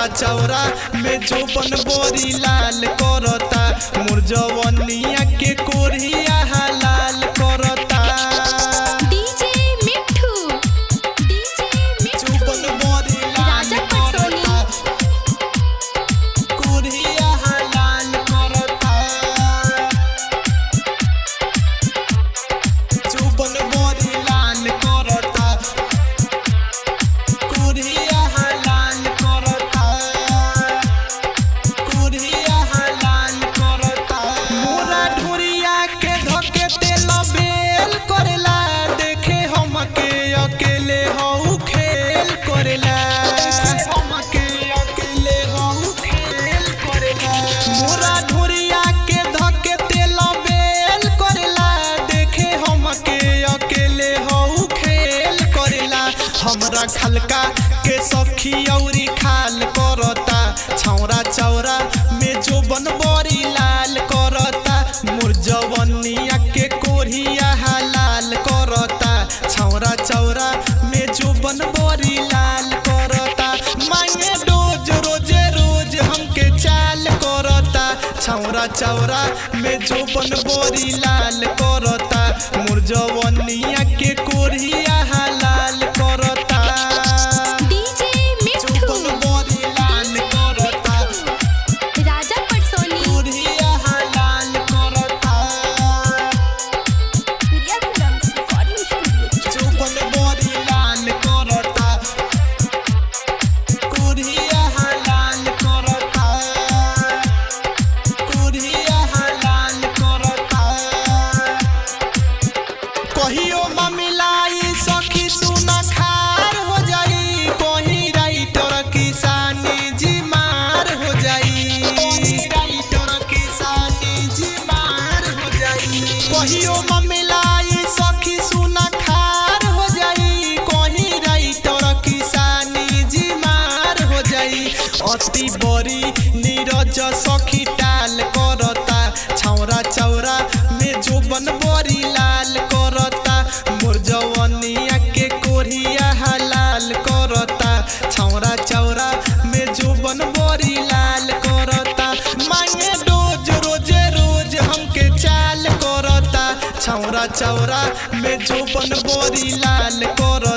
छौरा चौरा में जोबन बोरी लाल करता मोर जवनिया के कोरिया लाल करता डीजे मिठू डीजे मिठू जोबन बोरी लाल राजा पटसोनी। करता कोरिया लाल करता जोबन बोरी लाल करता कोरिया लाल करता कोरिया लाल करता मोरा ढोरिया के धके तेल बेल करेला देखे हमके अकेले हऊ खेल करेला हमके अकेले हऊ खेल करेला मोरा ढोरिया के धके तेल बेल करेला देखे हमके अकेले हऊ खेल करेला हमरा खलका के सखी औरी खाल करता छौरा चौरा में जो बनबरी लाल करता मोर जवनिया के कोरिया लाल करता छौरा चौरा में जो बनबरी लाल करता मांगे रोज रोजे रोज हमके चाल करता छौरा चौरा में जो बनबरी लाल करता मोर जवनिया के कोरिया लाल करता डीजे मिठू जोबन बोरी लाल करता राजा पटसोनी कोरिया लाल करता प्रिया फिल्म्स रिकॉर्डिंग स्टूडियो जोबन बोरी लाल करता कोरिया लाल करता कोरिया लाल करता कहियो ममिलाई सखी सुन खार हो जाई कहीं राइटर किसानी जी मार हो जाई राइटर किसानी जी मार हो जाई कहियो ममिलाई सखी सुन खार हो जाई कहीं राइटर किसानी जी मार हो जाई अति बड़ी नीरज सखी टाल करता छौरा चौरा में जो बनबरी लाल करता मोर जवनिया के कोरिया लाल करता छौरा चौरा में जो बनबरी लाल करता मांगे रोज रोजे रोज हमके चाल करता छौरा चौरा में जो बनबरी लाल करता